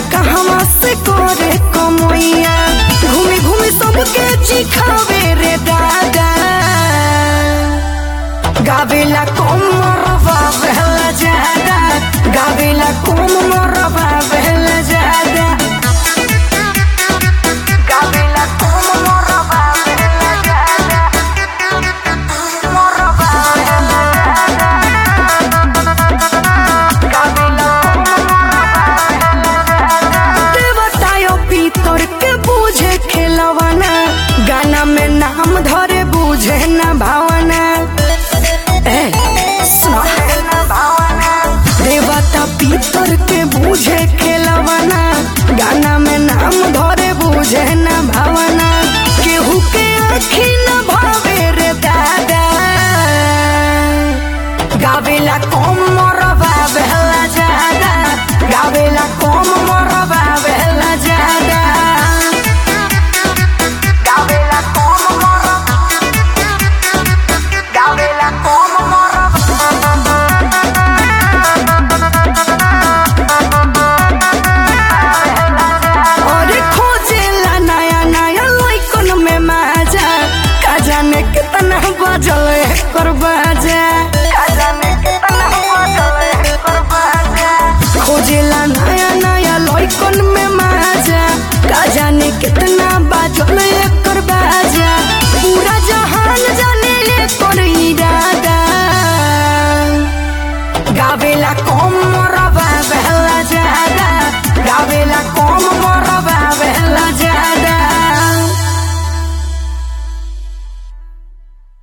कहवा से करे कमैया घूमी घूमी सबके चिखावे रे दादा गावेला कम मरवा बहला जादा गावेला कम मरवा बहला जादा गावेला कम मरवा बहला जादा मरवा बहला जादा गावेला कम देवतायो पीतर के बूझे खेलवाना गाना में नाम धरे बूझे न भावना ए, सुनो। देवता पीतर के बूझे खेलवाना गाना में नाम धरे बूझे न भावना केहू के आखी न भावे रे दादा गावेला कम मरबा बेहला जादा गावेला कम मरबा बेहला जादा गावेला कम मरबा गावेला कम अरे खोजेला नया नया लइकन में माजा का जाने कितना बजल एकर बाजा का जाने कितना बजल एकर बाजा खोजेला नया नया लइकन में माजा का जाने कितना